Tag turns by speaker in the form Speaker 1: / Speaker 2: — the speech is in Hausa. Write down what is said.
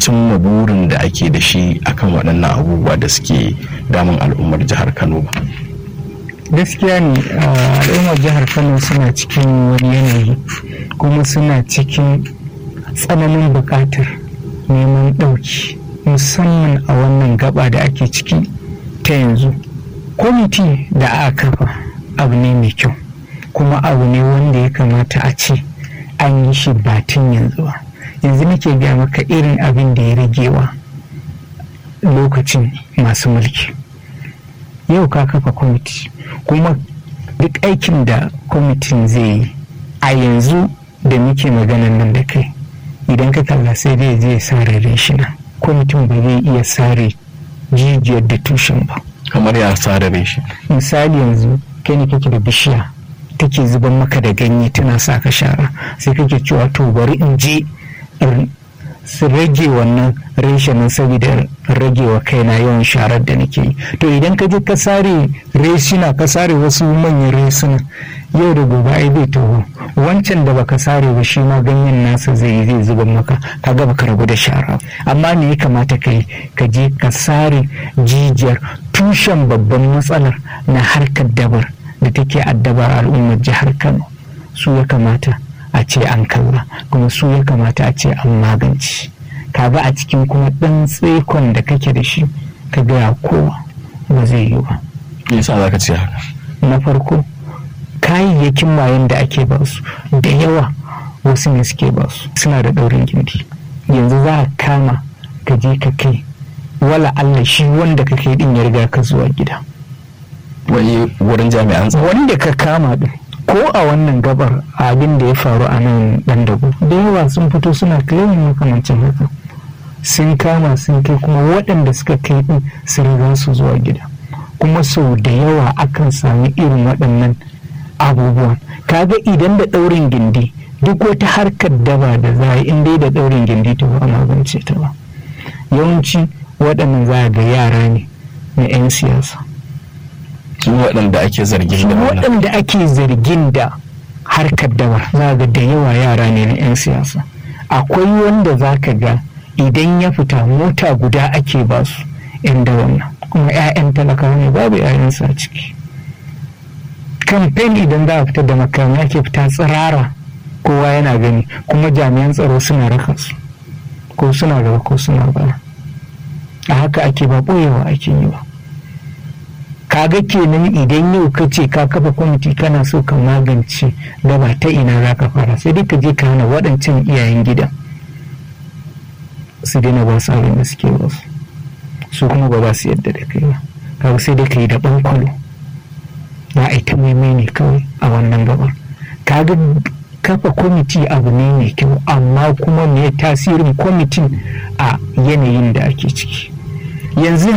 Speaker 1: cimma burin da ake da shi akan waɗannan abubuwa da suke damun al'ummar jihar kano ba
Speaker 2: gaskiya ne al'ummar jihar kano suna cikin wani yanayi kuma suna cikin tsananin buƙatar neman ɗauki musamman a wannan gaba da ake ciki ta yanzu kwamiti da aka kafa abu ne mai kyau kuma abu ne wanda ya kamata a ce an yi shi batun yanzu ba yanzu nake gaya maka irin abin da ya ragewa lokacin masu mulki yau ka kafa kwamiti kuma duk aikin da kwamitin zai yi a yanzu da muke maganan nan da kai idan ka kalla sai dai zai sare shina kwamitin ba zai iya sare jijiyar da tushen ba
Speaker 1: kamar ya sare shi
Speaker 2: misali yanzu kai ne kake da bishiya take zuban maka da ganye tana sa ka shara sai kake cewa to bari in je su rage wannan reshenin saboda rage wa kaina yawan sharar da nake yi to idan ka je ka sare reshina ka sare wasu manyan resuna yau da gobe ai bai taho wancan da baka sare ba shi ma ganyen nasa zai zai zuba maka ka ga baka rabu da shara amma me ya kamata ka yi ka je ka sare jijiyar tushen babban matsalar na harkar dabar da take addabar al'ummar jihar kano su ya kamata a ce an kalla kuma su ya kamata a ce an magance kaga a cikin kuma ɗan tsekon da kake da shi ka gaya kowa ba zai yi ba
Speaker 1: yasa za ka ce haka
Speaker 2: na farko kayayyakin mayan da ake ba su da yawa wasu ne suke ba su suna da ɗaurin gindi yanzu za a kama ka je ka kai wala Allah shi wanda ka kai din ya riga ka zuwa gida
Speaker 1: wai wurin jami'an tsaro
Speaker 2: wanda ka kama din ko a wannan gabar abin da ya faru a nan dan dago da yawa sun fito suna claiming makamancin haka sun kama sun kai kuma waɗanda suka kai din su riga su zuwa gida kuma sau da yawa akan sami irin waɗannan abubuwan kaga idan da ɗaurin gindi duk wata harkar daba da za a in dai da ɗaurin gindi ta ba magance ta ba yawanci waɗannan za ga yara ne na 'yan siyasa
Speaker 1: su waɗanda ake zargin da wannan
Speaker 2: waɗanda ake zargin da harkar dabar za ga da yawa yara ne na 'yan siyasa akwai wanda za ka ga idan ya fita mota guda ake ba su 'yan dawan nan kuma 'ya'yan talakawa ne babu 'ya'yansu a ciki kamfen idan za a fita da makamai ake fita tsirara kowa yana gani kuma jami'an tsaro suna raka su ko suna gaba ko suna baya a haka ake ba ɓoyewa ake yi ba kaga kenan idan yau ka ce ka kafa kwamiti kana so ka magance gaba ta ina za ka fara sai dai ka je ka hana waɗancan iyayen gidan su daina ba su abin da suke ba su su kuma ba za su yadda da kai ba kaga sai dai ka yi da ɓankwalo za a yi ta maimai ne kawai a wannan gabar kaga kafa kwamiti abu ne mai kyau amma kuma me tasirin kwamitin a yanayin da ake ciki yanzu